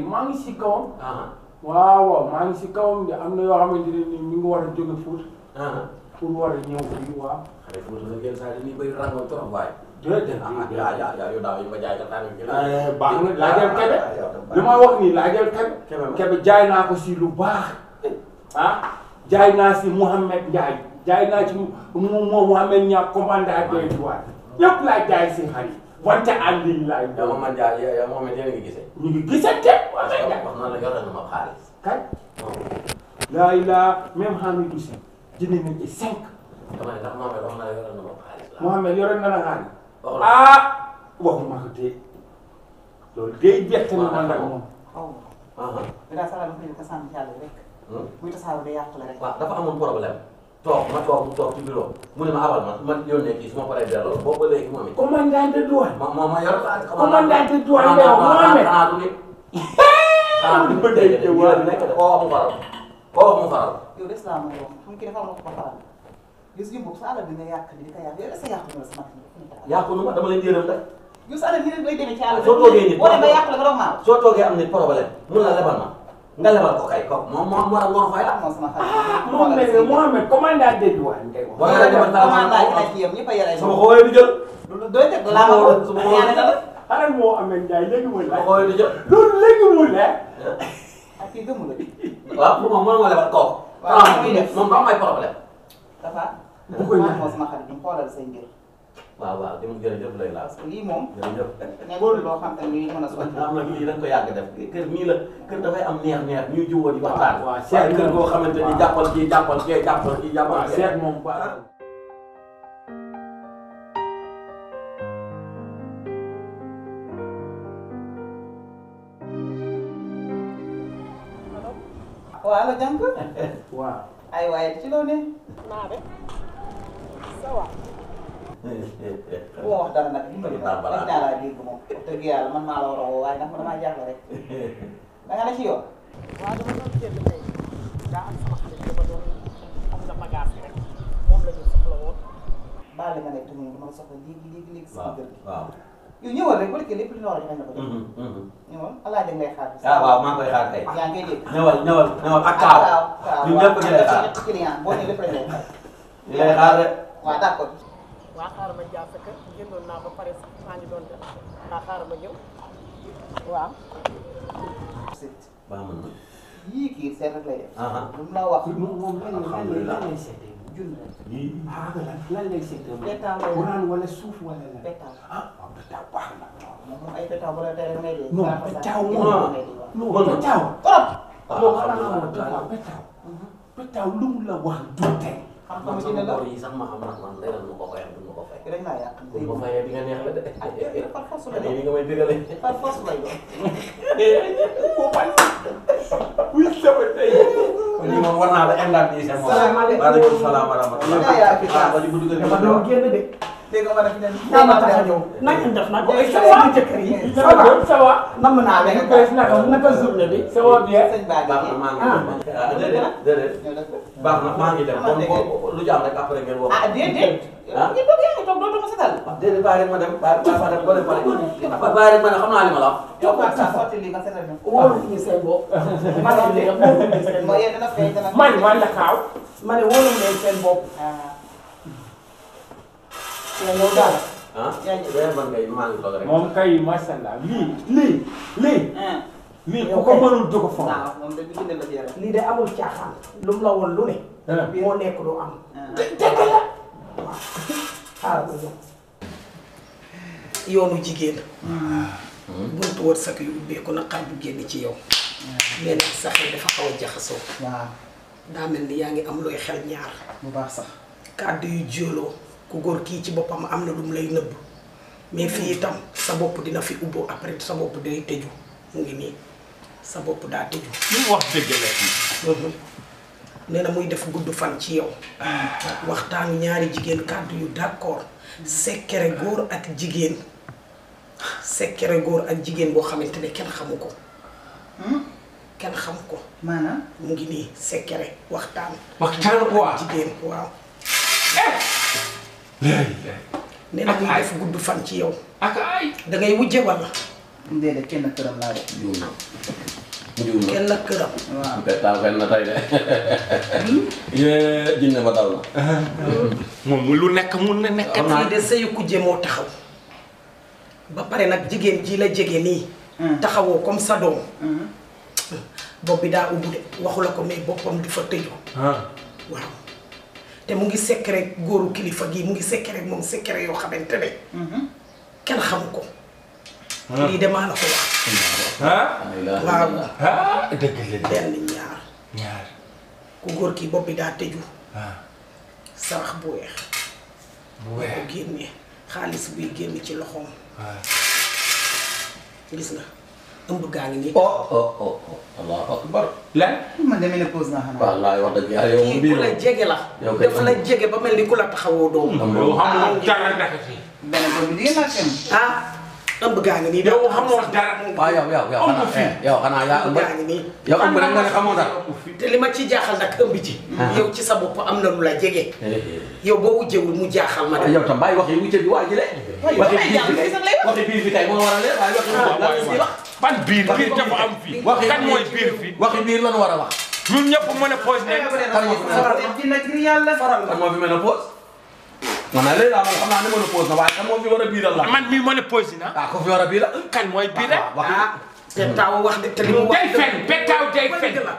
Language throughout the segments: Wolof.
maa ngi si kawam ah waaw waaw maa ngi si kawam de am na yoo xamante ne ni mi ngi war a jóge Fuuta ah pour war a ñëw fii waaw xale fu mu yenn saa yi nii bëri rangoon trop waaye. déedéet ah ah yaa yaa yaa yow daaw yi ma jaay ka tànn bi. baax na laajal kebe li ma wax nii laajal kebe Kebe ma. kebe jaay naa ko si lu baax ah jaay naa si Mouhamed Ndiaye jaay naa ci mu mu Mouhamed Niang commandant des douanes ñëpp laa jaay si xar yi wante en ligne laay yow moom man jaay yow moom it yéen a ngi gisee. ñu ngi gisante wax wax nga na la yore na ma xaalis. kay non laa ilaa même Hamidou Sy jënd na ci cinq dama ne ndax moom it wax na la yore na ma xaalis la. Mouhamed yore na la xaalis waxul ah waxuma ko tey loolu day bett na man ak moom xaw ma ah dinaa saxal ma ko sànni ci àll bi rek ah. buy tasaaroo day yàqule rek. waaw dafa amoon problème toog ma toog mu toog ci bureau mu ne ma abal ma man yónnee kii su ma paree delloo boobu ba léegi moom it. commandant de douane ma ma ma yor xaalis. commandant de douane ngay wax Mohamed xanaa du nit. xanaa du nit dégg nga de nekk de koo wax mu faral koo wax mu faral. yow des laa ma yow xam nga dafa am ko faral gis nga boobu sa àll bi nga yàq ni di ko yàq yow est-ce que yàqu nga la sama kii yàqu nu ma dama leen yërëm rek. yow sa àll ni rek lay demee ci àll bi. Soo toogee nit boo demee yàq la nga doog maa soo toogee am nit problème mun la lebal ma nga lebal ko kay kooku moom moo moo moo fay la. moom sama xarit. ah Mohamed Mohamed commandant de douane ngay wax. Boo yoree demal commandant yi nag yëpp ñëpp a yore ay sama xoolee du jël. doo teg laa ma ko Sama ñaane na la xanaa moo amee Ndiaye léegi mu sama leer. xoolee du jël. loolu léegi mu leer. ak kii gëmu la di waaw pour moom mën nga lebal kooku. Waaw, ah muy def. moom ba am ay problème. dafa bu ko ñaan moo sama xarit ñu xoolal say mbir waaw waaw di mu jërëjëf lay laas. parce que lii moom jërëjëf. nekkul loo xam te ne lii mën a sotti am na lii dañ ko yàgg def kër mii la kër dafay am neex neex ñuy jiwoo di waxtaan. waaw waaw waaye kër goo xamante ni waaw. jàppal kii jàppal kii jàppal kii jàppal waaw kii. seet moom baax waaw la jànk waaw. ay waaye ci loo ne naa de ça va bu ma wax dara nag dimbali ma Balaa. rek naa laa dégg moom wax dëgg yàlla man maa la war a woo waaye ndax man damaa jaaxle rek da nga ne ci yoon waaw dama doon génn tey daa am sama xarit dama doon am na bagage rek moom la ñu soxla woon baal li nga nekk tamit dama la soxla léegi léegi léegi sama waaw kër gi waaw. yow ñëwal rek bu nekkee lépp li ñu war a joxe na ko jox ñëwal alaaja ngay xaar bi ah waaw maa ngi koy xaar kay. yaa ngi koy dégg ñëwal ñëwal ñëwal ak kaaw. kaaw ñun ñëpp ñu lay xaar. ñetti client boo ñëwee lépp rek lay xaar ñu lay xaar rek. waaw d'accord waa xaaral ma jaar sa kër génnoon naa ba pare sax maa ngi doon def waa xaaral ma ñëw waaw baax mën na. yii kii seet rek lay def ah lu mu la wax moom moom lan lay lan lay lan lay seetee. junn rek lii. ah lan lan lay seetee moom. Pétaaw lay Quran wala suuf wala lan. pétaw ah waaw pétaaw baax na. moom moom ay pétaw bu la tere ngay dee non saa fa saa pétaaw ngay moom. dee waaw. non Mën na. pétaaw. trop ah non xam xanaa nga xamoo pétaaw pétaaw. pétaaw lu mu la wax du tey. xam man nga sama dina la bor yi sax ma xam nag man leneen lu ma ko fayal du ma ko fay. rek laa yàq bu ma fayee di nga neex la de. ah déedéet par force lay lii doon ni nga may digale. par force lay doon oui sama tey. kon lii moom war naa la indemniser moom. Salaamaaleykum. waaleykum salaam wa rahmatulah. yaa yaa fi ah ba ci buntu kër gi dama doon génn de dégg nga ma ne fi ne yaa ma tax a ñëw na ngeen def nag ay sa waa jëkkër yi ça va ça va. namm naa leen Naka naka naka journée bi ça va bien. sëñ Ba baax na maa ngi dem. ah déedéet déedéet. ñëw def ko baax na maa ngi dem kon boo lu jàmm rek après ngeen woo. ah déedéet ah ngi toog yaa ngi toog dootuma setal déedéet bàyyi rek ma dem bàyyi bàyyi ma dem ba dem ba dem bàyyi rek ma ne xam naa li ma la wax. toog ak sa sotti li nga setal ñu wóoluñu seen bopp ma ne leen wóoluñu seen moo bopp yee dana fay dana man man la kaaw. ma ne wóoluñu leen seen bopp ah yaa ñëw daal ah déedéet man kay maa ngi toog rek. moom kay macha allah lii lii lii ah lii ku ko mënul du ko foog. waaw moom de bi bindal la ci yaram lii de amul caaxaan lu mu la woon lu ne ah moo nekk lu am ah xaaral ma ñëw yoonu jigéen buntu wërsëg yu ubbeeku na xar bu génn ci yow mais nag sa xel dafa xaw a jaxasoo waaw daa mel ni yaa ngi am looy xel ñaar bu baax sax kàddu yu jóoloo ku góor kii ci boppam am na lu mu lay nëbb mais fii itam sa bopp dina fi ubboo après sa bopp day tëju mu ngi nii sa bopp daa tëju li mu wax dëgg la fii. nee na muy def gudd fan ci yow waxtaanu ñaari jigéen kàddu yu d'accord sekkere góor ak jigéen sekkere góor ak jigéen boo xamante ne kenn xamu ko kenn xam ko maanaam mu ngi nii sekkere waxtaan waxtaan quoi. jigéen waaw nee na muy def gudd fan ci yow ak ay. da ngay wujje walla déedéet kenn këram laa def mujjul na kenn këram waaw kay taal xel na tey de yee jinne ba daw na moom mu lu nekk mun na nekk. Xam naa- fii de sëyu kujje moo taxaw ba pare nag jigéen ji la jege nii taxawoo comme sa doom bopp bi daa ubbu de waxu la ko mais boppam di fa tëju ah waaw te mu ngi secret góoru kilifa gi mu ngi secret moom secret yoo xamante ne kenn xamu ko lii de maa la ko wax ah waaw ah dëgg la de. benn ñaar ñaar ku góor ki bopp bi daa tëju ah sarax bu weex bu ko weex génnee xaalis buy génn ci loxoom ah gis nga ëmb gaa ngi nii oh oh oh oh allahu akbar lan. man de ménopause naa xanaa wallaay wax dëgg yàlla yow kii bii ku la jege la yow kay dafa la jege ba mel ni ku la taxawoo doom yow xamoo dara naka si. benn doom bi jigéen laa kenn ah ëmb gaa ngi nii yow xamoo dara. waaw yow yow yow Ëmb xanaa fii. eh, yow xanaa yaa ëmb ëmb gaa ngi nii yow ëmb rek nga ne xamoo dara te li ma ci jaaxal nag ëmb ji yow ci sa bopp am na lu la jege yow boo wujjewul mu jaaxal ma de yow tam bàyyi wax yi wucce bi waa ji de Waaye waxi waxi biir bi jàmm kay sax lay wax. waxi biir bi kay moo war a leer waaye waxi bopp lan la ñuy wax ban biir biir dafa am fii. Waxi kan biir. mooy biir fii. waxi biir lan war a wax ñun ñëpp mën a pose nekk. kan moo fi mën a faral di nag ngir yàlla faral kan moo fi mën a pause man naa léegi daal man xam naa ne mën a pause na waaye kan moo fi war a biiral la man mii mën a pose na. ah ko fi war a biiral kan mooy biir rek. wax ah te taaw wax de te li mu wax day fen bettaaw day fen. dëgg la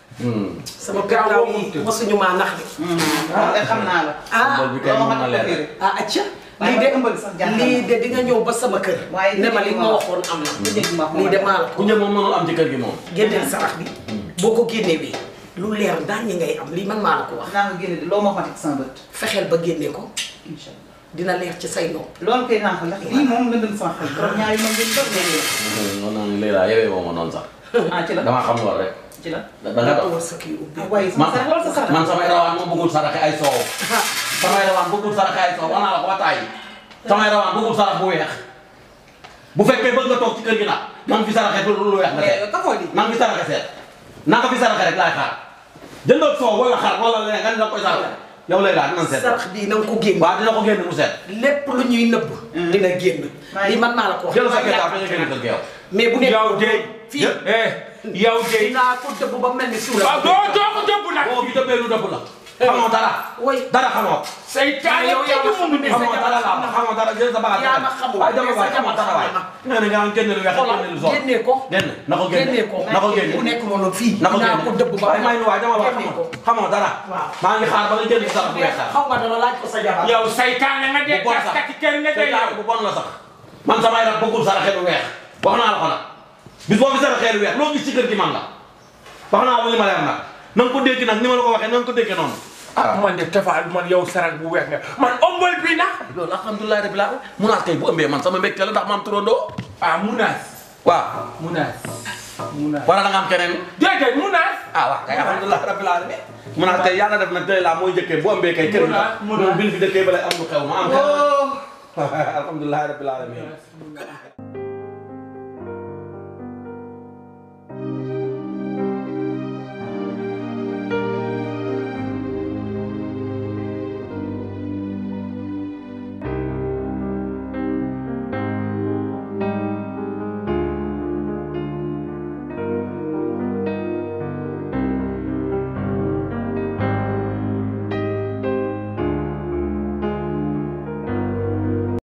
sama pettaaw yi mosuñu maa nax de waaw xam naa la ah bol bi kay moom na leer ah acca Waaye lii de ëmbal sax jaaxal na. lii de di nga ñëw ba sama kër Waaye ne ma li dégg ma ma waxoon am na lu dégg ma lii de maa la ku ko ñëw moom mënul am ci kër gi moom génneel sarax bi boo ko génnewee lu leer daan ñi ngay am lii man maa la ko wax naa ko génne de loo ma xamante sama bët fexeel ba génne ko incha allah dina leer ci say nopp loolu kay naa ko ndax lii moom lëndëm sama xel trop ñaari moom ngeen doon léegi non non léegi daal yewee moom ma noonu sax ah ci la damaa xam lool rek ci la da da nga nga dox war sa kii ubbi ah waaye sama sax wala sa sax man samay rawaan moom bëggul saraxe ay soow samay rawaan bëggul saraxe ay soow wax naa la ko ba tàyyi samay rawaan bëggul sarax bu weex bu fekkee bëgg nga toog ci kër gi nag na nga fi saraxe lu lu weex nga seet mais kafoo di na nga fi saraxe seet na nga fi saraxe rek laay xaar jëndal soow wala xar wala leneen nga ne da nga koy saraxe yow lay daal dinañ seet sarax bii na nga ko génne waaw dina ko génne mu seet lépp lu ñuy nëbb dina génn Waaye- lii man maa la ko wax jël sa ketaab ba nga génne kër gi yow mais bu nekk yow de. fii eh yow de. dinaa ko dëbb ba mel ni suula waaw doo doo ko dëbb nag. boo fi dëbbee lu dëbb la xamoo dara way dara xamoo seytaane yow yaa ma kenn mënu xam ne xamoo dara la xamoo dara jël sa bagage yaa ma xamul waaye dama waay sa xamoo dara waay jabar nga ne nga naan génne lu weex ak génne lu zone génne ko génn na ko génne génne ko na ko génne bu nekk noonu fii na ko dinaa génne ko dëbb ba waaye may nu waay dama la wax génne ko xamoo xamoo dara waaw. maa ngi xaar ba nga jël sa bu weex sax xaw ma dana laaj ko sa jabar yow saytaane nga dee bu bon sax taskati kër nga dee seytaane yow. bu bon la sax man samay rab bëggul saraxe lu weex wax naa la ko nag bis boo fi saraxee lu weex loo gis ci kër gi man la wax naa la li ma leer nag na nga ko dégg nag ni ma la ko waxee na nga ko déggee noonu ah man de tafaal man yow sarak bu weex nga man ombal bi na. loolu alhamdulilah rabbil alamin munaas kay bu ëmbee man sama mbégte la ndax ma am turandoo ah munaas. waaw munaas. munaas. wala da nga am keneen déedéet munaas. ah waaw kay alhamdulilah rabbil alamin munaas kay yàlla def na tey laa mooy jëkkee bu ëmbee kay kër gi Munaas, moom munaas. bil fi dëkkee ba lay am lu xew ma am keneen oh alhamdulilah rabbil alamin